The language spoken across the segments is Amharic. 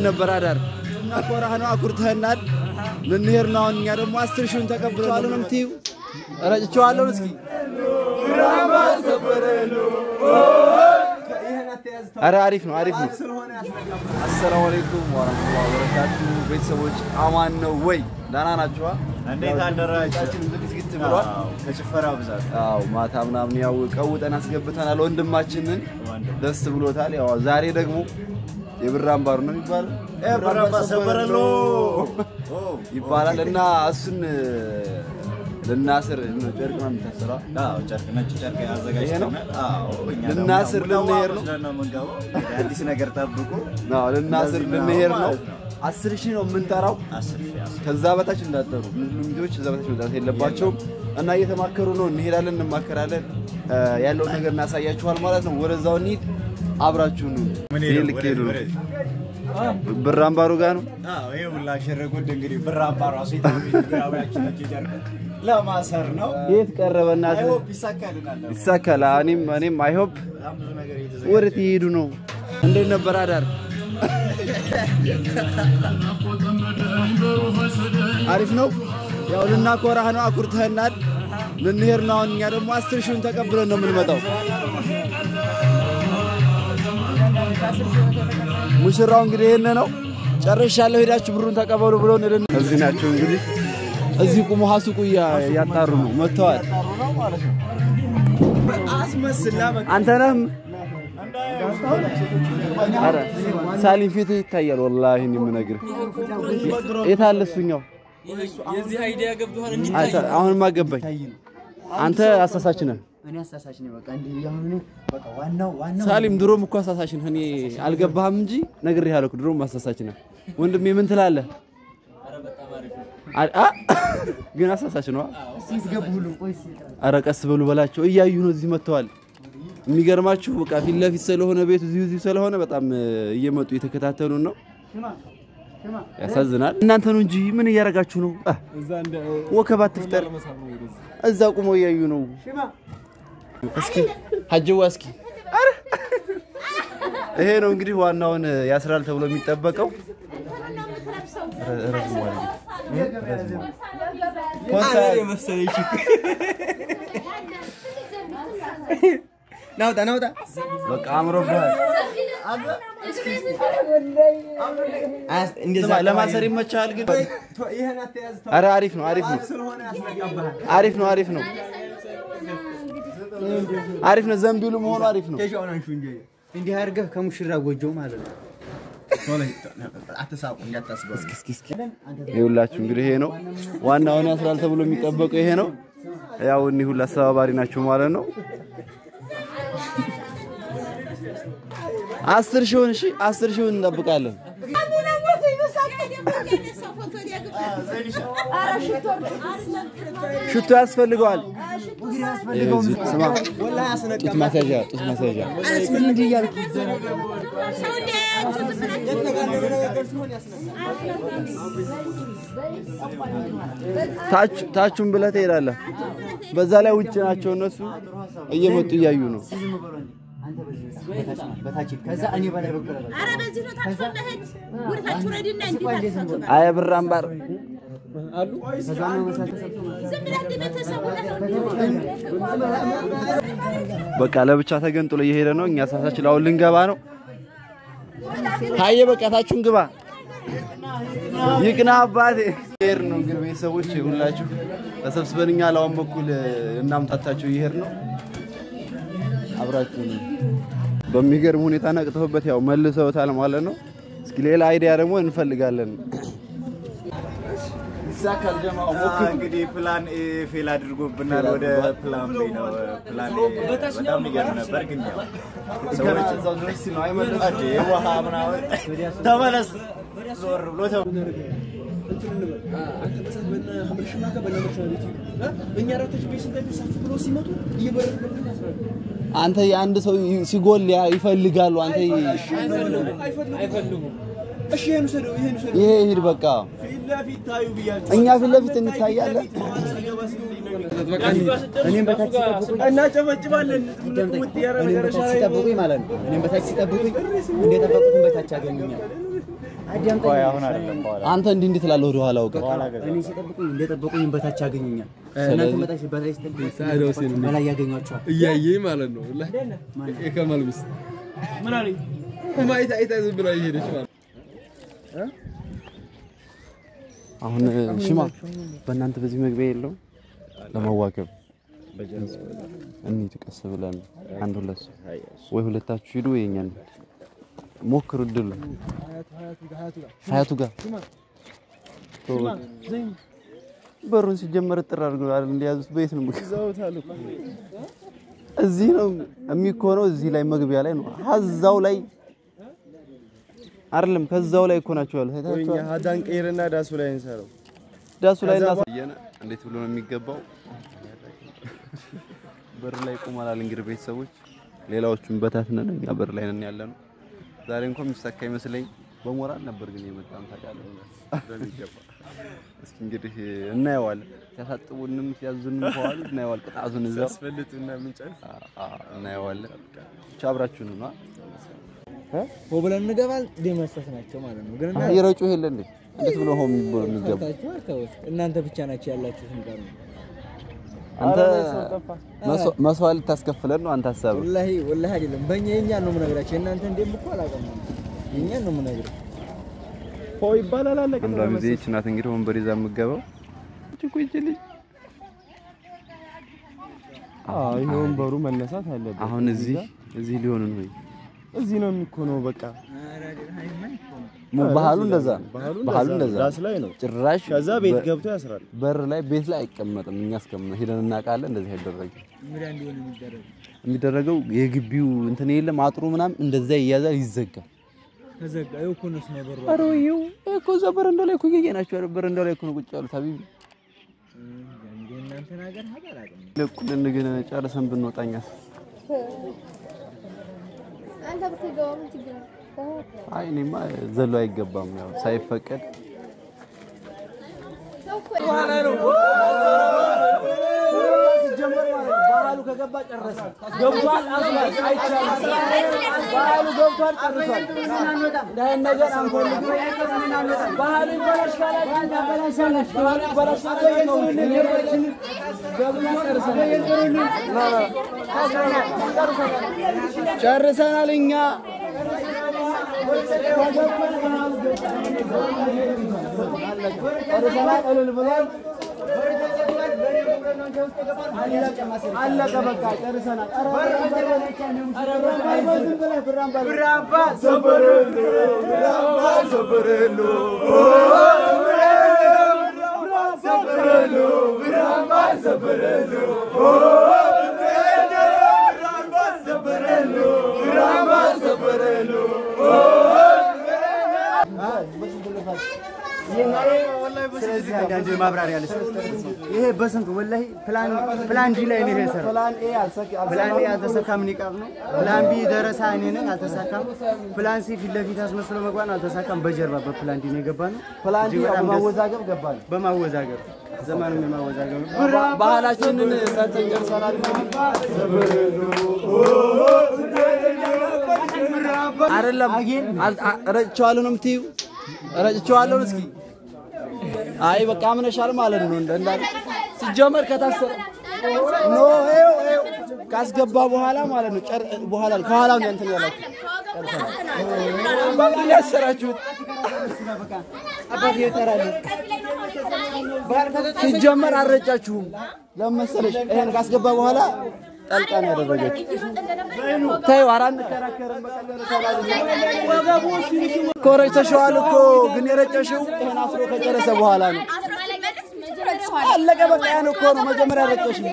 ነበር አዳር? ኮራህ ነው አኩርተህናል። ልንሄድ ነው አሁን። እኛ ደግሞ አስር ሺውን ተቀብለዋል ነው የምትይው? ረጭቼዋለሁ እስኪ አረ አሪፍ ነው አሪፍ ነው። አሰላሙ አለይኩም ወራህመቱላሂ ወበረካቱ ቤተሰቦች አማን ነው ወይ? ደህና ናችኋ? እንዴት አደራችሁ? ቻችን ዝግዝግት ብሏል። ከጭፈራ ብዛት አዎ ማታ ምናምን ያው ቀውጠን አስገብተናል። ወንድማችንን ደስ ብሎታል። ያው ዛሬ ደግሞ የብር አምባሩ ነው የሚባለው ብር አምባ ሰበረሎ ይባላል እና እሱን ልናስር ጨርቅ ነው የምታሰራ አዎ ጨርቅ ነጭ ጨርቅ ይሄ ነው? አዘጋጅተናል። አዎ እኛ ደግሞ ልናስር ያው ልንሄድ ነው? ወስደን ነው የምንገባው። አዲስ ነገር ጠብቁ። አዎ ልናስር እንደዚህ ነው ልንሄድ ነው። ማለት ነው። አስር ሺህ ነው የምንጠራው። አስር ሺህ አስር ከዛ በታች እንዳጠሩ ሙስሊም ልጆች እዛ በታች መውጣት የለባቸውም እና እየተማከሩ ነው። እንሄዳለን፣ እንማከራለን፣ እ ያለውን ነገር እናሳያችኋል ማለት ነው። ወደዛው እንሂድ፣ አብራችሁ ነው። ምን ይሄ ሄደው ልክ ወደ- ሄዱ ነው። ወደ- ብር አምባሩ ጋር ነው። አዎ ይሄ ሁላ ሸረጉድ እንግዲህ ብር አምባ ራሱ የታቢያችን ነጭ ጨርቅ ለማሰር ነው። የት ቀረበ እናት? አይሆፕ ይሳካልናል። ይሳካል። እኔም እኔም አይሆፕ በጣም ብዙ ነገር እየተዘጋጀ ወዴት ይሄዱ ነው? እንዴት ነበር አዳር? አሪፍ ነው። ያው ልናኮራህ ነው፣ አኩርተህናል። ልንሄድ ነው አሁን። እኛ ደግሞ አስር ሺውን ተቀብለን ነው የምንመጣው። ሙሽራው እንግዲህ ይሄን ነው ጨርሻለሁ፣ ሄዳችሁ ብሩን ተቀበሉ ብሎ እዚህ ናቸው እንግዲህ እዚህ ቁሞ ሀሱቁ እያጣሩ ነው መጥተዋል። አስመስላ በቃ አንተ ነህም ኧረ ሳሊም ፊትህ ይታያል። ወላሂ እኔ የምነግርህ የት አለ እሱኛው? የዚህ አይዲያ ገብቶሃል እንጂ አንተ አሁንማ ገባኝ። አንተ አሳሳች ነህ እኔ አሳሳች ነኝ። በቃ እንዲህ እያሁን እኔ በቃ ዋናው ዋናው ሳሊም። ድሮም እኮ አሳሳች ነህ። እኔ አልገባህም እንጂ ነግሬሃለሁ እኮ ድሮም አሳሳች ነህ ወንድሜ። ምን ትላለህ? አ- አ ግን አሳሳች ነው። እስኪ ትገቡ ሁሉ ቆይ እስኪ ኧረ ቀስ በሉ በላቸው። እያዩ ነው እዚህ መጥተዋል። የሚገርማችሁ በቃ ፊት ለፊት ስለሆነ ቤቱ እዚሁ እዚሁ ስለሆነ በጣም እ, እየመጡ እየተከታተሉን ነው። ያሳዝናል። እናንተ ነው እንጂ ምን እያደረጋችሁ ነው? አ፣ ወከባ ትፍጠር። እዛ ቁመው እያዩ ነው። እስኪ ሀጀዋ እስኪ ኧረ! ይሄ ነው እንግዲህ ዋናውን እ, ያስራል ተብሎ የሚጠበቀው ረ- ረዝሟል እንግዲህ። ረዝሟል። ኮንሳ- ናውጣ ናውጣ በቃ አምሮብሃል። እንደዛ ስማ ለማሰር ይመችሃል ግን ኧረ አሪፍ ነው አሪፍ ነው አሪፍ ነው አሪፍ ነው አሪፍ ነው ዘንቢሉ መሆኑ አሪፍ ነው እንዲህ አድርገህ ከሙሽራ ጎጆ ማለት ነው። አትሳቁ እንዳታስበው። ይኸውላችሁ እንግዲህ ይሄ ነው ዋናውን ያስራል ተብሎ የሚጠበቀው ይሄ ነው ያው እኒህ ሁሉ አስተባባሪ ናቸው ማለት ነው አስር ሺውን እሺ አስር ሺውን እንጠብቃለን ሽቶ ያስፈልገዋል ስማ ጡት ማስያዣ ጡት ማስያዣ ታች ታቹን ብለህ ትሄዳለህ። በዛ ላይ ውጭ ናቸው እነሱ እየመጡ እያዩ ነው። ዝም ብሎ እንዲህ አንተ በዚህ በታች ነው በታች ሂድ። ከዛ እኔ በላይ በኩል እበላለሁ። ኧረ በዚህ ነው ታጥፎ መሄድ ጉድታችሁ ረድና እንዴት ቆይ እንዴት አትፈቱ? ነው? አየ ብር አምባር ከዛ ነው መሳት ተሰብስቦ ዝም ብለህ እንደ ቤተሰቡ በቃ ለብቻ ተገንጥሎ እየሄደ ነው። እኛ ሳሳችን አሁን ልንገባ ነው። ታየ በቃ ታችሁን ግባ። ይቅና አባቴ ይሄድ ነው እንግዲህ ቤተሰቦች ሁላችሁ ተሰብስበን እኛ ላውን በኩል እናምታታችሁ እየሄድ ነው። አብራችሁ በሚገርም ሁኔታ ነቅተውበት ያው መልሰውታል ማለት ነው። እስኪ ሌላ አይዲያ ደግሞ እንፈልጋለን። ይሳካል ጀማው አዎ፣ እንግዲህ ፕላን ኤ ፌል አድርጎብናል። ወደ ፕላን ቤ ነው። ፕላን ኤ በጣም የሚገርም ነበር፣ ግን ያው ሰዎች እዛው ድረስ ነው አይመለሱም። አዴ ውሃ ምናምን ተመለስ ዞር ብሎ ተመ- አንተ የአንድ ሰው ሲጎል ያ- ይፈልጋሉ። አንተ ይሄ ሂድ በቃ እኛ ፊት ለፊት እንታያለን። እኔም በታች ሲጠብቁኝ እናጨበጭባለን። እኔም በታች ሲጠብቁኝ ማለት ነው። እኔም በታች ሲጠብቁኝ እንደጠበቁትን በታች ያገኙኛል። ቆይ አሁን አይደለም በኋላ አንተ እንዲህ እንዲህ ትላለህ ወደ ኋላ አውቀህ በኋላ ገዛ እኔ ሲጠብቁኝ እንደጠበቁኝ በታች ያገኙኛል። እናንተ መጣሽ በላይ ሲጠብቁኝ በላይ ያገኟቸዋል። እያየኝ ማለት ነው። ወላሂ የከማል ሚስት ምን አለኝ? ማይታ አይታ ዝም ብላ እየሄደች ማለት አሁን ሽማ በእናንተ በዚህ መግቢያ የለውም ለመዋከብ እንሂድ ቀስ ብለን አንድ ሁለት ሰው ወይ ሁለታችሁ ሂዱ ወይ የእኛ እንሂድ ሞክሩ እድሉ ሀያቱ ጋር በሩን ሲጀመር ጥር አድርገው አይደል እንደያዙት በየት ነው እዚህ ነው የሚኮነው እዚህ ላይ መግቢያ ላይ ነው ሀዛው ላይ አይደለም ከዛው ላይ እኮ ናቸው ያሉት አይታችኋል ሀዳን ቀይርና ዳሱ ላይ እንሰራው። ዳሱ ላይ እናሳየነ እንዴት ብሎ ነው የሚገባው? በር ላይ ቆመናል። እንግዲህ ቤተሰቦች ሌላዎቹን በታትነን እኛ በር ላይ ነን ያለ ነው። ዛሬ እንኳን የሚሳካ ይመስለኝ በሞራል ነበር ግን የመጣን ታውቃለህ በሚገባ። እስኪ እንግዲህ እናየዋለን። ሲያሳጥቡንም ሲያዙንም ከዋሉ እናየዋለን። ቅጣቱን እዛው አስፈልጡና ምንጨርስ አ- አ- እናየዋለን። ብቻ አብራችሁን ነው ሆ ብለን እንገባል ደመሰስ ናቸው ማለት ነው። ግን ይረጩ የለ እንዴ? እንዴት ብሎ ሆም የሚገባ እናንተ አልተውት እናንተ ብቻ ናቸው ያላችሁት ንቀር ነው። አንተ መስዋ- መስዋዕት ልታስከፍለን ነው አንተ ሀሳብ ወላሂ ወላሂ አይደለም በእኛ የኛን ነው የምነግራቸው። የእናንተ እንደም እኮ አላውቅም የኛን ነው የምነግርህ። ሆ ይባላል አለቀ። አንዷ ጊዜ ይህች ናት እንግዲህ ወንበር ይዛ የምትገባው እኮ ይህች ልጅ አዎ ይሄ ወንበሩ መነሳት አለበት። አሁን እዚህ እዚህ ሊሆን ነው ወይ? እዚህ ነው የሚኮነው። በቃ ባህሉ እንደዛ ነው። ባህሉ ባህሉ እንደዛ እንደዛ ነው። ዳስ ላይ ነው። ጭራሽ ከዛ ቤት በ- ገብቶ ያስራል። በር ላይ ቤት ላይ አይቀመጥም። እኛ እስከምን ሄደን እናውቃለን። እንደዚህ አይደረግም። ምን እንዲሆን የሚደረግ የሚደረገው የግቢው እንትን የለም አጥሩ ምናምን እንደዛ ይያዛል፣ ይዘጋል። ተዘጋ። ይኸው እኮ እነሱ ነው በሩ ኧረ ወይዬው ይሄ እኮ እዛ በረንዳው ላይ እኮ እያየናቸው አይደል? በረንዳው ላይ እኮ ነው ቁጭ ያሉት። ሀቢቢ እንደ እናንተ ነገር ሀገር አላውቅም። ለቁልን ግን ጨርሰን ብንወጣኛስ? አንተ ብትገባ ምን ችግር አለ? አይ እኔማ ዘሎ አይገባም። ያው ሳይፈቀድ ሰው እኮ ባህሉ ከገባ ጨረሰ። ገብቷል፣ አስሏል፣ አይቻልም። ባህሉ ገብቷል፣ ጨርሷል። እንዳይን ነገር አንፈልግም። ባህሉ ይበላሽ ካላችሁ እናበላሻላችሁ። ባህሉ ይበላሽ ካላችሁ ነገሮችን ገብና ጨርሰናል። ጨርሰናል እኛ ጨርሰናል። እልል ብሏል። አለቀ በቃ ጨርሰናል። ስለዚህ አንዳንድ ማብራሪያ ልስጥ። ይሄ በስንት ወላሂ ፕላን ፕላን ዲ ላይ ነው የሰራው። ፕላን ኤ አልሰካ- ፕላን ኤ አልተሳካም፣ ኒቃብ ነው። ፕላን ቢ ደረሳ እኔ ነኝ፣ አልተሳካም። ፕላን ሲ ፊት ለፊት አስመስሎ መግባት ነው፣ አልተሳካም። በጀርባ በፕላን ዲ ነው የገባ ነው። ፕላን ዲ እጅግ በጣም ደስ- በማወዛገብ ገባል። በማወዛገብ ዘመኑም የማወዛገብ ነው። ባህላችንን ሰርተን ጨርሰናል። አይደለም አል- አ- ረጭቼዋለሁ ነው የምትይው? ረጭቼዋለሁ እስኪ አይ በቃ አምነሻል ማለት ነው። እንደ እንዳለ ሲጀመር ከታሰረ ኖ ይኸው ይኸው ካስገባ በኋላ ማለት ነው። ጨር በኋላ ከኋላ ነው እንትን ያላችሁ በቃ ያሰራችሁት አባቴ ይጠራል። ሲጀመር አልረጫችሁም። ለምን መሰለሽ? ይሄን ካስገባ በኋላ ጠልቃ ነው ያደረገችው። ተይው፣ ኧረ አንከራከርም። እኮ ረጭተሽዋል እኮ ግን የረጨሽው ይሄን አስሮ ከጨረሰ በኋላ ነው። አለቀ በቃ። ያን እኮ ነው መጀመሪያ ረጨሽው።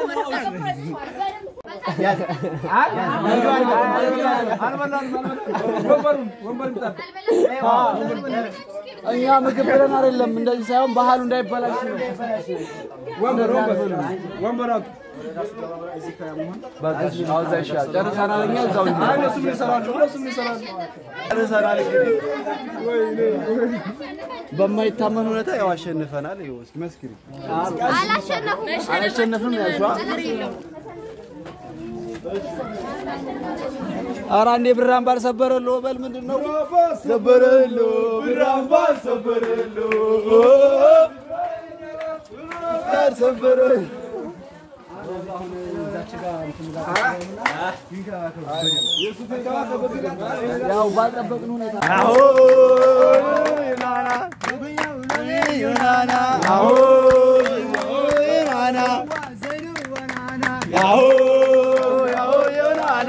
እኛ ምግብ ብለን አይደለም እንደዚህ ሳይሆን ባህሉ እንዳይበላሽ ነው። በቃ እሺ፣ አዎ፣ እዛ ይሻላል። ጨርሰናል። እኛ እዛው እንሂድ። ጨርሰናል። እንግዲህ በማይታመን ሁኔታ ያው አሸንፈናል። ይኸው እስኪ መስክሪ። አላሸነፍም ያልሽዋ? ኧረ አንዴ ብራን ባልሰበረሎ በል ምንድን ነው ሰበረሎ ብራ ሰበረሉ ዳር ሰበረሉ ያው ባልጠበቅን ሁኔታ አዎ ዩናና ዩናና አዎ ዩናና ያሆ ያሆ ዮናና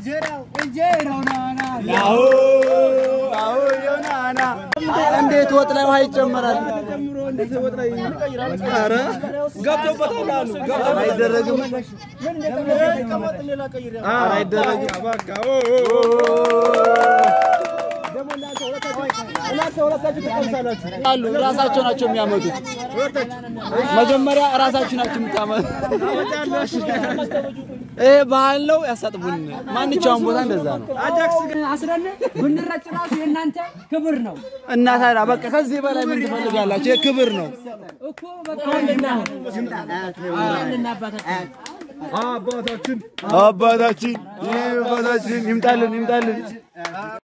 ያሆ ያሆ ዮናና እንዴት ወጥ ላይ ውሃ ይጨመራል? ኧረ ገብቶበታል አሉ አይደረግም ኧረ አይደረግም አሉ ራሳቸው ናቸው የሚያመጡት። መጀመሪያ ራሳችሁ ናችሁ የምታመጡት። ይሄ ባህል ነው፣ ያሳጥቡን። ማንኛውም ቦታ እንደዛ ነው። አስረን ብንረጭ ራሱ የእናንተ ክብር ነው እና ታዲያ በቃ ከዚህ በላይ ምን ትፈልጋላችሁ? ይሄ ክብር ነው። እኮ በቃ ወንድና ወንድና አባታችን አባታችን አባታችን ይህ አባታችን ይምጣልን ይምጣልን